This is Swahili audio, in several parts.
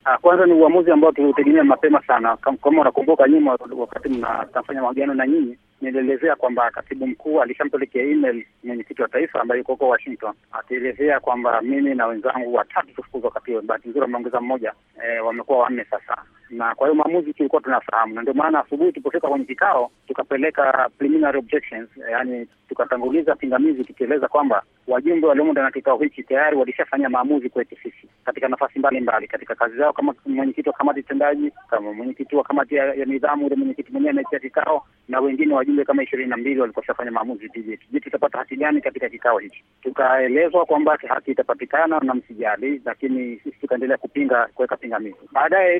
Kwanza ni uamuzi ambao tuliutegemea mapema sana. Kama unakumbuka nyuma, wakati mnafanya mahojiano na nyinyi, nilielezea kwamba katibu mkuu alishampelekea email mwenyekiti wa taifa ambaye yuko huko Washington, akielezea kwamba mimi na wenzangu watatu tufukuzwa wakati huo. Bahati nzuri wameongeza mmoja, e, wamekuwa wanne sasa na kwa hiyo maamuzi tulikuwa tunafahamu, na ndio maana asubuhi tulipofika kwenye kikao tukapeleka preliminary objections, yani tukatanguliza pingamizi tukieleza kwamba wajumbe waliomo ndani ya kikao hichi tayari walishafanya maamuzi kwetu sisi katika nafasi mbalimbali katika kazi zao, kama mwenyekiti wa kamati tendaji, kama mwenyekiti wa kamati ya, ya nidhamu, ule mwenyekiti mwenyewe anaitia kikao, na wengine wajumbe kama ishirini na mbili walikoshafanya maamuzi. Je, je, tutapata haki gani katika kikao hichi? Tukaelezwa kwamba haki itapatikana na msijali, lakini sisi tukaendelea kupinga, kuweka pingamizi. Baadaye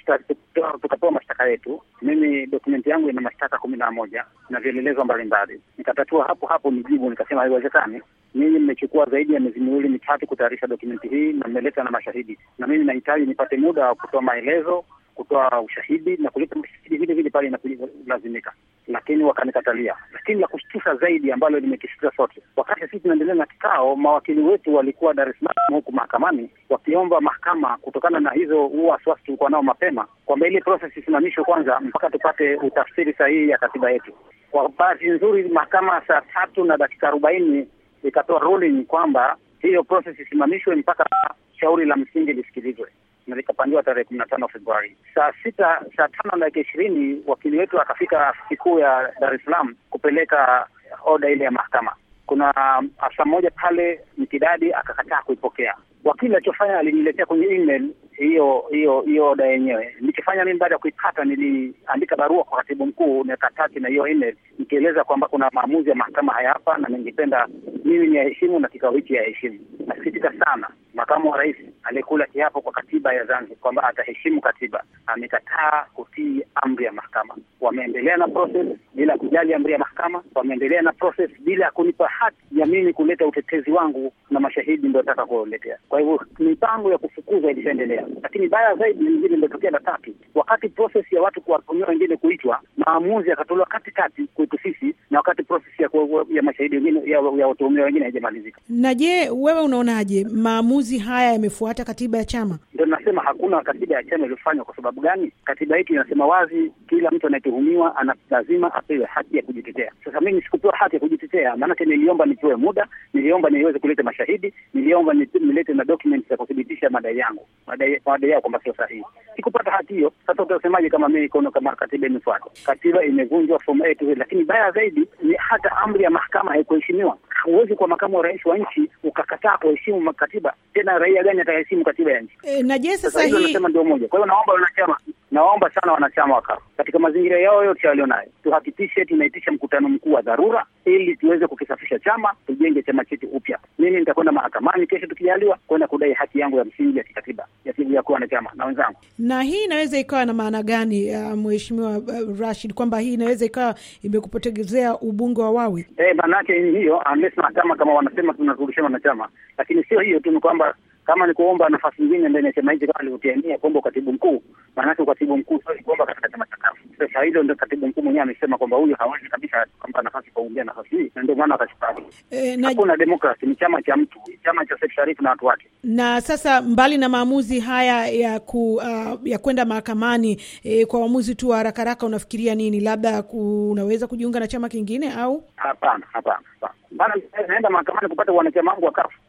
tukapewa mashtaka yetu. Mimi dokumenti yangu ina mashtaka kumi na moja na vielelezo mbalimbali. Nikatatua hapo hapo nijibu, nikasema haiwezekani, ninyi mmechukua zaidi ya miezi miwili mitatu kutayarisha dokumenti hii na mmeleta na mashahidi, na mimi nahitaji nipate muda wa kutoa maelezo, kutoa ushahidi na kuleta mashahidi vile vile pale inapolazimika, lakini wakanikatalia. Lakini la kushtusha zaidi ambalo limekishtua sote, wakati sisi tunaendelea na kikao, mawakili wetu walikuwa Dar es Salaam huku mahakamani wakiomba mahakama, kutokana na hizo huo wasiwasi tulikuwa nao mapema, kwamba ile process isimamishwe kwanza mpaka tupate utafsiri sahihi ya katiba yetu. Kwa bahati nzuri, mahakama saa tatu na dakika arobaini ikatoa ruling kwamba hiyo process isimamishwe mpaka shauri la msingi lisikilizwe na likapangiwa tarehe kumi na tano Februari saa sita saa tano na dakika ishirini wakili wetu akafika afisi kuu ya Dar es Salaam kupeleka oda ile ya mahakama. Kuna afisa mmoja pale Mkidadi akakataa kuipokea. Wakili alichofanya aliniletea kwenye email hiyo hiyo hiyo oda yenyewe. Nilichofanya mimi baada ya kuipata, niliandika barua kwa katibu mkuu nikataki na hiyo email nikieleza kwamba kuna maamuzi ya mahakama haya hapa, na ningependa mimi ni yaheshimu na kikao hiki yaheshimu. Nasikitika sana makamu wa rais aliyekula kiapo kwa katiba ya Zanzibar kwamba ataheshimu katiba amekataa kutii amri ya mahakama. Wameendelea na process bila kujali amri ya mahakama, wameendelea na process bila kunipa haki ya mimi kuleta utetezi wangu na mashahidi ndio nataka kuletea. Kwa hivyo mipango ya kufukuza ilishaendelea, lakini baya zaidi ni vile ndio la tatu, wakati process ya watu kuwatumia wengine kuitwa, maamuzi yakatolewa katikati kwetu sisi, na wakati process ya, ya mashahidi wengine ya, ya watuhumiwa wengine haijamalizika. Na je, wewe unaonaje maamuzi haya yamefuata katiba ya chama? Ndio nasema hakuna katiba ya chama iliyofanywa. Kwa sababu gani? Katiba yetu inasema wazi, kila mtu anayetuhumiwa ana lazima apewe haki ya kujitetea. Sasa mimi sikupewa haki ya kujitetea, maanake niliomba nipewe muda, niliomba niweze kuleta mashahidi, niliomba nilete na documents za kuthibitisha madai yangu, madai madai yao kwamba sio sahihi. Sikupata haki hiyo. Sasa utasemaje kama mimi kono kama katiba imefuatwa? Katiba imevunjwa from A to Z. Lakini baya zaidi ni hata amri ya mahakama haikuheshimiwa. Huwezi kwa makamu wa rais wa nchi ukakataa kuheshimu katiba, tena raia gani ataheshimu katiba ya nchi? E, na je sasa hii nasema ndio moja. Kwa hiyo naomba wanachama, naomba sana wanachama wakafu katika mazingira yao yote walionayo, tuhakikishe tunaitisha mkutano mkuu wa dharura ili tuweze kukisafisha chama, tujenge chama chetu upya. Mimi nitakwenda mahakamani kesho tukijaliwa, kwenda kudai haki yangu ya msingi ya kikatiba ya kuwa na chama na wenzangu. Na hii inaweza ikawa na maana gani, uh, mheshimiwa uh, Rashid, kwamba hii inaweza ikawa imekupotezea ubunge wa Wawi? Eh, maanake ni hiyo, unless mahakama kama wanasema tunarudishana na chama, lakini sio hiyo tu, ni kwamba kama ni kuomba nafasi nyingine ndani ya chama hichi kama alivyotiania kuomba ukatibu mkuu, maanake ukatibu mkuu sio kuomba katika chama cha kafu. Sasa hilo ndio katibu mkuu mwenyewe amesema kwamba huyu hawezi kabisa kumpa nafasi kuongea nafasi hii, na ndio maana akachukua. E, na, Hakuna demokrasi, ni chama cha mtu, chama cha Seif Sharif na watu wake. na sasa mbali na maamuzi haya ya ku, uh, ya kwenda mahakamani eh, kwa uamuzi tu wa haraka haraka, unafikiria nini? Labda ku, unaweza kujiunga na chama kingine au Hapana, hapana, hapana. Bana, naenda mahakamani kupata wanachama wangu wa kafu